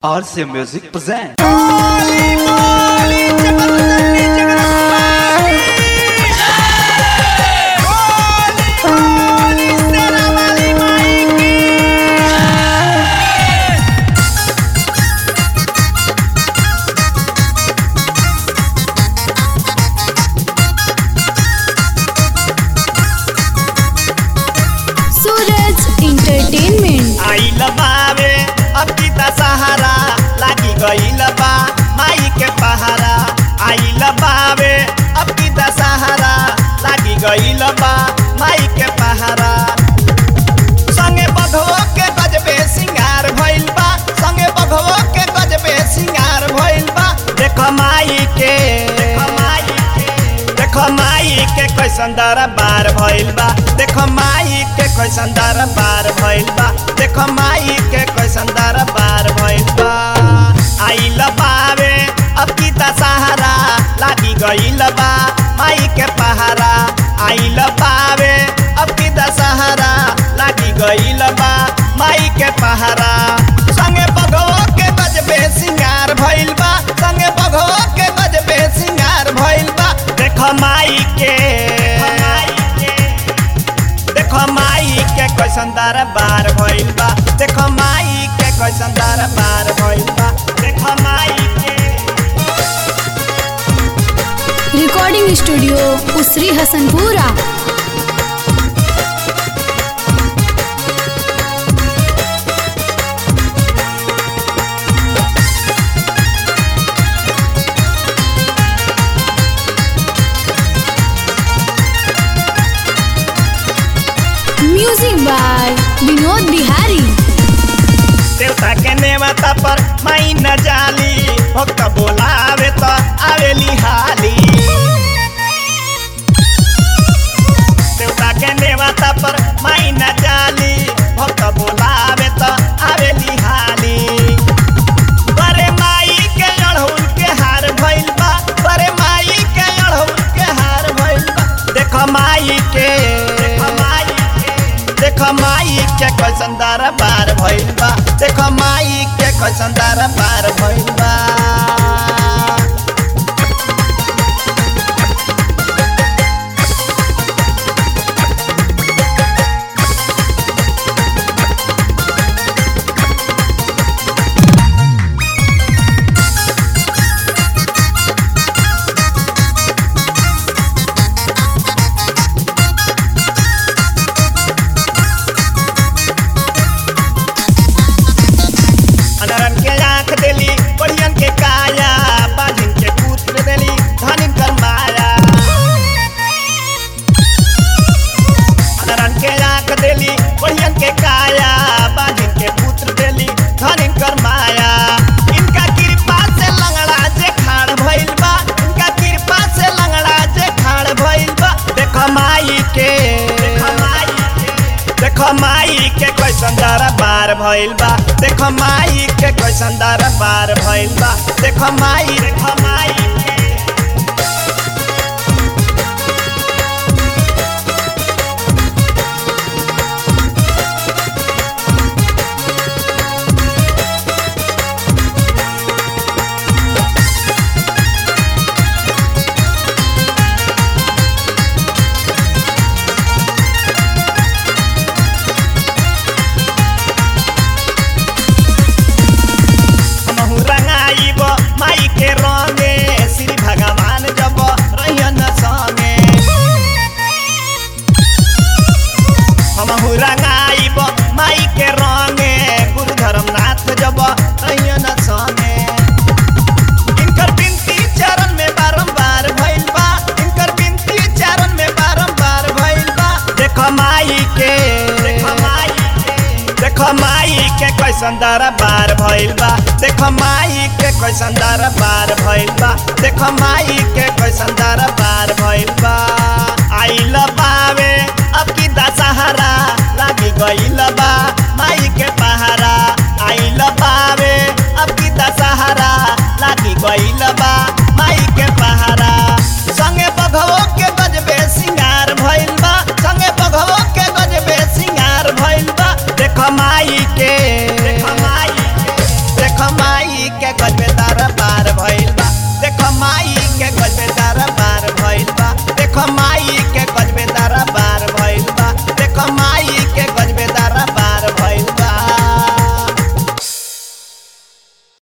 RC Music present. Suraj entertainment आइल बावे अब पिता सहारा लागी गइल बा माई के पहारा आइल बावे अब पिता सहारा लागी गइल बा माई के पहारा संगे बघवो के गजबे सिंगार भइल बा संगे बघवो के गजबे सिंगार भइल बा देख माई के देख माई के देख माई के कैसन दरबार भइल बा देख माई के कैसन दरबार भइल बा देख माई के कैसन दरबार भइल बा आइल बावे अब पिता सहारा लागी गइल बा माई के पहारा आइल बावे अब पिता सहारा लागी गइल बा माई के पहारा संगे बघवो के गजबे सिंगार भइल बा संगे बघवो के गजबे सिंगार भइल बा देख माई के देख माई के कैसन दरबार भइल बा देख माई के कैसन दरबार भइल बा देख माई के recording studio Usri Hasanpura music by Vinod Bihari देवता के नेवता पर माई न जाली भक्त बोलावे तो आवेली हाली देवता के नेवता पर माई न जाली भक्त बोलावे तो आवेली हाली बरे माई के अड़हुल के हार भइल बा बरे माई के अड़हुल के हार भइल बा देख माई के देख माई के देख माई के कैसन दरबार भइल बा देख माई के कैसन दरबार भइल बा अनरन के आंख देली बढ़ियन के काया बाजिन के पुत्र देली धनिन कर माया अनरन के आंख देली बढ़ियन के काया बाजिन के पुत्र देली धनिन कर माया इनका कृपा से लंगड़ा जे खाड़ भइल बा इनका कृपा से लंगड़ा जे खाड़ भइल बा देख माई के देख माई के देख माई के कैसन दरबार भइल बा देख माई के कैसन दरबार भइल बा देख माई देख माई के हमहु रंगाइब माई के रंगे श्री भगवान जब रहियन संगे हमहु रंगाइब माई के रंगे गुरु धर्मनाथ जब रहियन संगे इनकर बिनती चरण में बारंबार भइल बा इनकर बिनती चरण में बारंबार भइल बा देख माई के देख माई के देख माई के कैसन दरबार भइल बा देख माई के कैसन दरबार भइल बा देख माई के कैसन दरबार भइल बा आइल बावे अब की दशहरा लागी गइल बा माई के पहारा आइल बावे अब की दशहरा लागी गइल बा माई के पहारा संगे बघवो के गजबे सिंगार भइल बा संगे बघवो के गजबे सिंगार भइल बा देख माई के देख माई के देख माई गजबे